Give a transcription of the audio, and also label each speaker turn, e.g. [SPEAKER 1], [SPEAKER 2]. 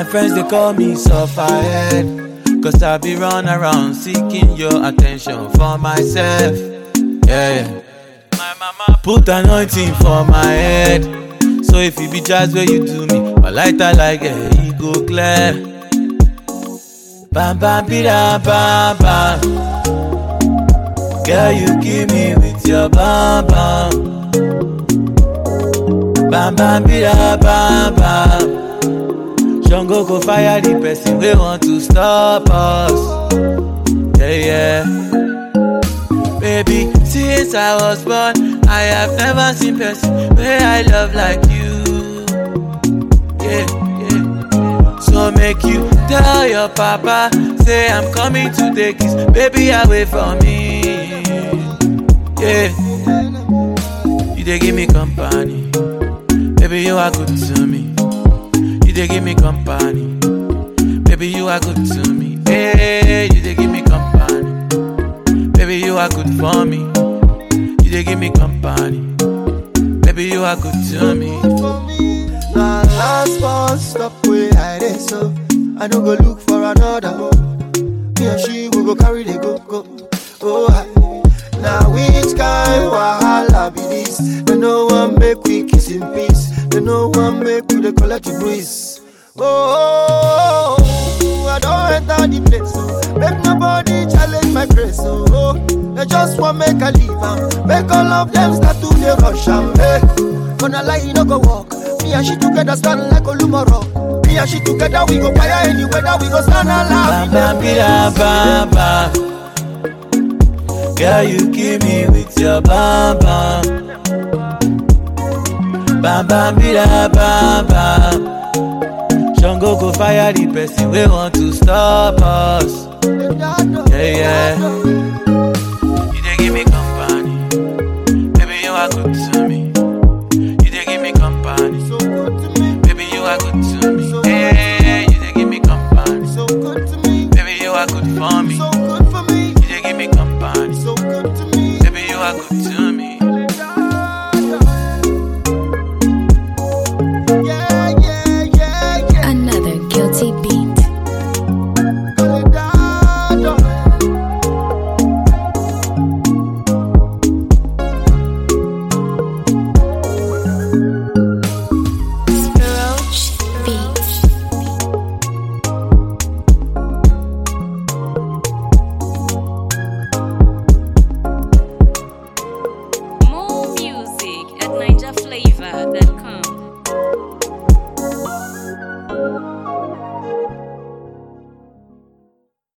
[SPEAKER 1] My friends they call me sufferhead Cause I be run around seeking your attention for myself Yeah, yeah My mama put anointing for my head So if it be jazz where you do me My lighter like eh, e go clear Bam bam bida bam bam Girl you kill me with your bam bam Bam bam bida bam bam Jungle go fire the person we want to stop us. Yeah, yeah. Baby, since I was born, I have never seen person where I love like you. Yeah, yeah. So make you tell your papa, say I'm coming to take his baby away from me. Yeah. You they give me company. Baby, you are good to me. You they give me company. Baby, you are good to me. Hey, you they give me company. Baby, you are good for me. You they give me company. Baby, you are good to me.
[SPEAKER 2] Now last bus stop where I dey so I no go look for another Me and she we go carry the go go Oh hi Now which kind wahala be this They no one make we kiss in peace They no one make we dey collect the breeze Oh, I don't enter the place so Make nobody challenge my grace so oh, They just want make I leave am Make all of them start to dey rush am hey. Gonna lie, you no go walk. Me and she together stand like Olumoro. Me and she together we go fire any weather. We go stand
[SPEAKER 1] Bam
[SPEAKER 2] alive.
[SPEAKER 1] bam bida bam bam. Girl, you kill me with your bam bam. Bam bam bida bam bam. Jungle go fire the person we want to stop us. Yeah, yeah. You they give me company. Baby, you are good to